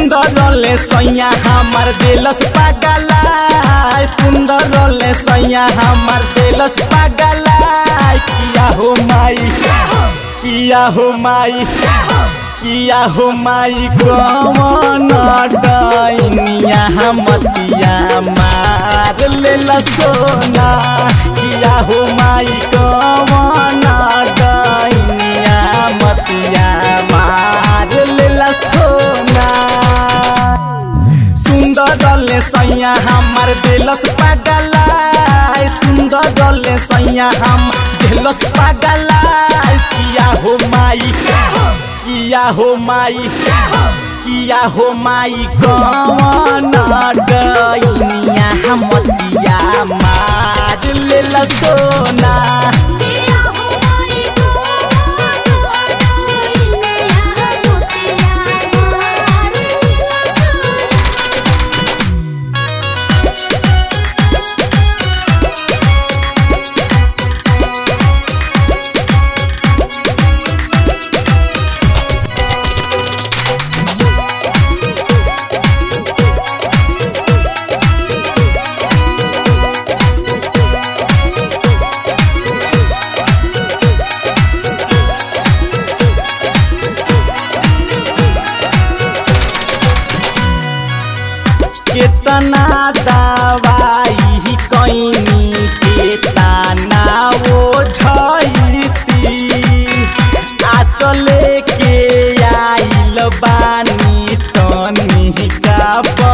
सुंदर रोले सैया हमर दिलस पागला सुंदर रोले सैया हमर दिलस पागला किया हो माई किया हो माई किया हो माई कमन डैनिया मतिया मार लेला सोना किया हो माई कमन डैनिया मतिया मार लेला सोना सुंदर डले सैया हमर दिलस पागला सुंदर डले सैया हम दिलस पागला किया हो माई किया हो माई किया हो माई कौन डैनिया हमतिया मार लेला सोना किया हो माई को डोइनिया मोतिया मार लसुना केतना दवाई कैनी केतना वो झैती आसले के आइल बानी तनी का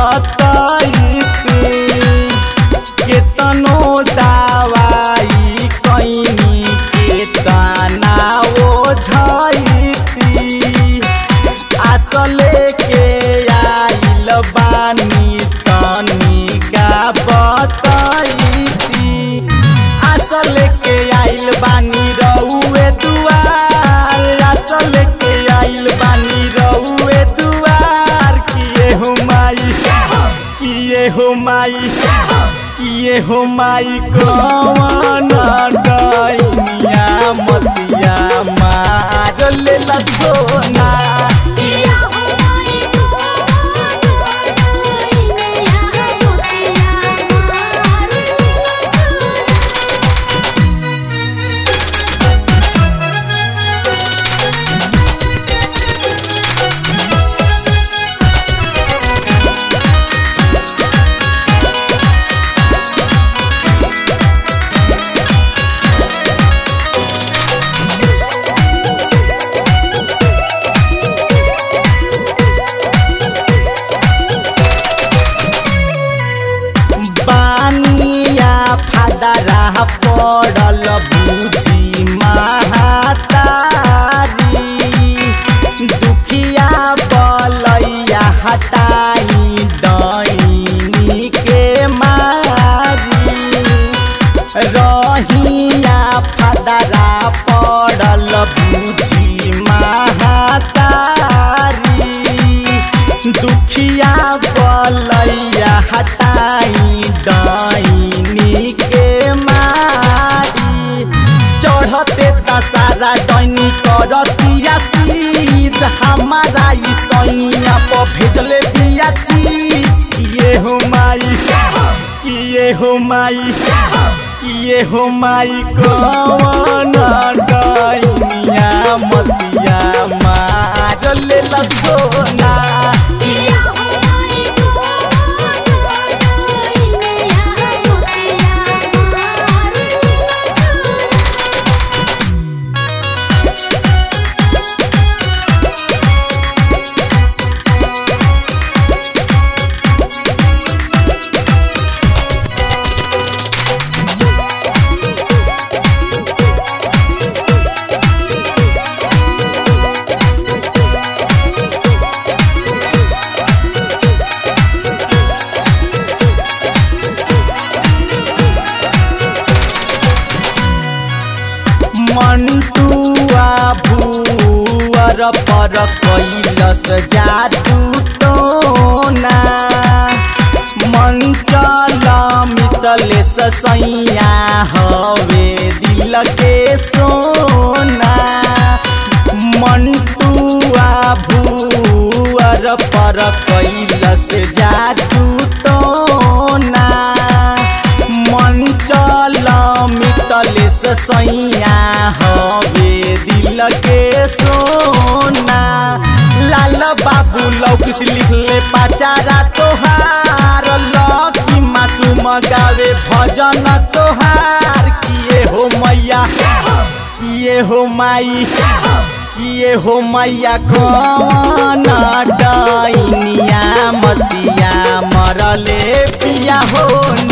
बतैती केतनो दवाई कैनी केतना वो झैती आसले के आइल बानी तनी का बतैती आसल के आइल बानी रउए दुआर आसल के आइल बानी रउए दुआर किए हो माई किए हो माई किए हो माई कौन डैनिया मतिया मार लेला सोना किया हो माई को डोइनिया मोतिया मार लसुना बानिया फादरा पड़ल बुझी महातारी दुखिया बलैया हटाई दैनी के मारी रहिया फादरा पड़ल बुझी महातारी दुखिया बलैया हटाई दैनी के मारी चढ़ते दशहरा दैनी करतिया चीज हमारा ई सैया पर भेजले बिया चीज किए हो माई किए हो माई किए हो माई कौन डैनिया मतिया मार लेला सोना किया हो माई को डोइनिया मोतिया मार लसुना मंटुआ भूअर पर कैलस जादू टोना मंचल मितलेस सैया हवे दिल के सोना मंटुआ भूअर भुअर पर कैलस जादू टोना मंचल मितलेस सैया हवे दिल के सोना लाल बाबू लौकिस लिखले पाचारा तोहार लकी मासूम गावे भजन तोहार किए हो मैया किए हो माई किए हो मैया कौन डैनिया मतिया मरले पिया हो